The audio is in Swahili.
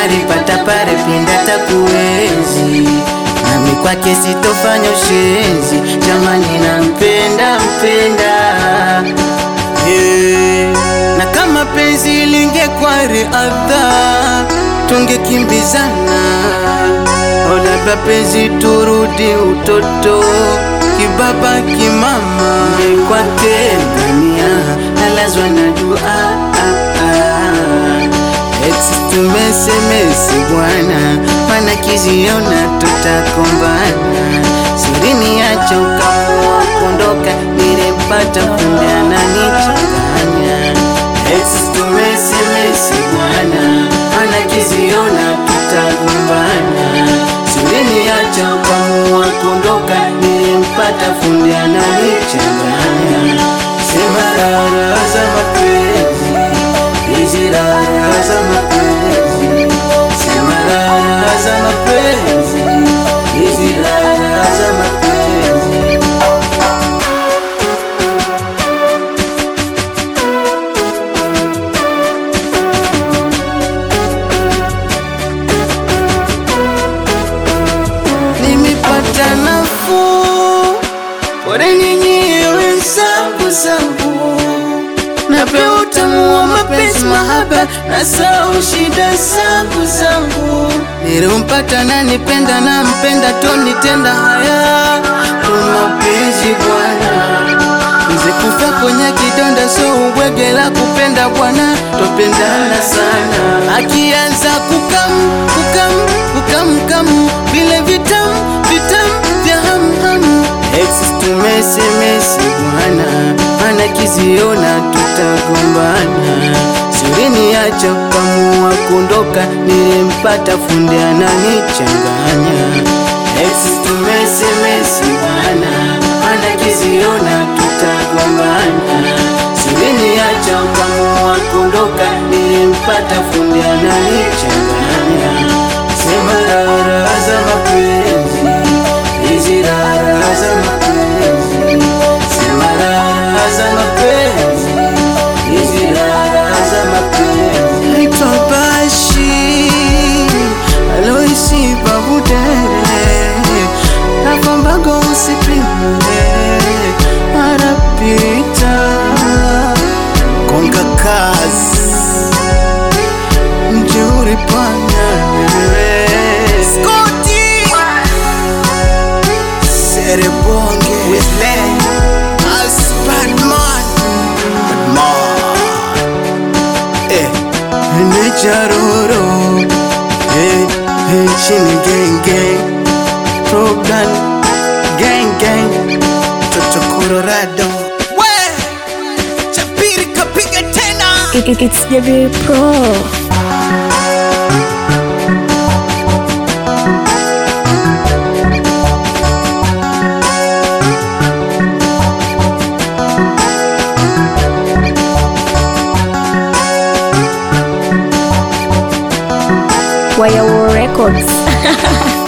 alipata pale pinda takuenzi nami kwake sitofanya ushenzi jamani nampenda mpenda yeah. na kama penzi lingekuwa riadha tungekimbizana olaba penzi turudi utoto kibaba kimama kwake ngamia nalazwa na dua ah, ah. Ex tumesemesi bwana, mana kiziona tutakombana. Sirini acha ukamua kuondoka, nilipata kumbe ananichanganya. Ex tumesemesi bwana, mana kiziona tutagombana. Sirini acha ukamua kuondoka, nilimpata fundi ananichanganya. Sema rara za mapenzi hizi raha za mapenzi, sema raha za mapenzi, hizi raha za mapenzi. Nimepata nafuu, pole nyinyi wenzangu zangu napewa utamu wa mapenzi mahaba na sau shida zangu zangu nilimpata nanipenda na mpenda tonitenda haya tumapenzi bwana mze kufa kwenye kidonda so ubwege la kupenda bwana topendana sana akianza kukam kukam kukam kam vile vitam vitam vya hamham Exes tumesemesi bwana, mana kiziona tutagombana. Sirini acha ukamua kuondoka, nilimpata fundi ananichanganya. Exes tumesemesi bwana, mana kiziona tutagombana. Sirini acha ukamua kuondoka, nilimpata fundi ananichanganya. Sema raha za mapenzi hizi raha za mapenzi, sema raha za mapenzi, hizi raha za mapenzi. Naitwa Bashi Aloisi Babudere, Navambago usipime, anapita konga kazi mjeuri panya Scotty Serebonge Wisle As Batman Batman Eh Necharoro Eh Eh Chini gang gang Program Gang gang Toto Colorado We Chapiri kapiga tena It, it, it's JB Pro. Wire Records.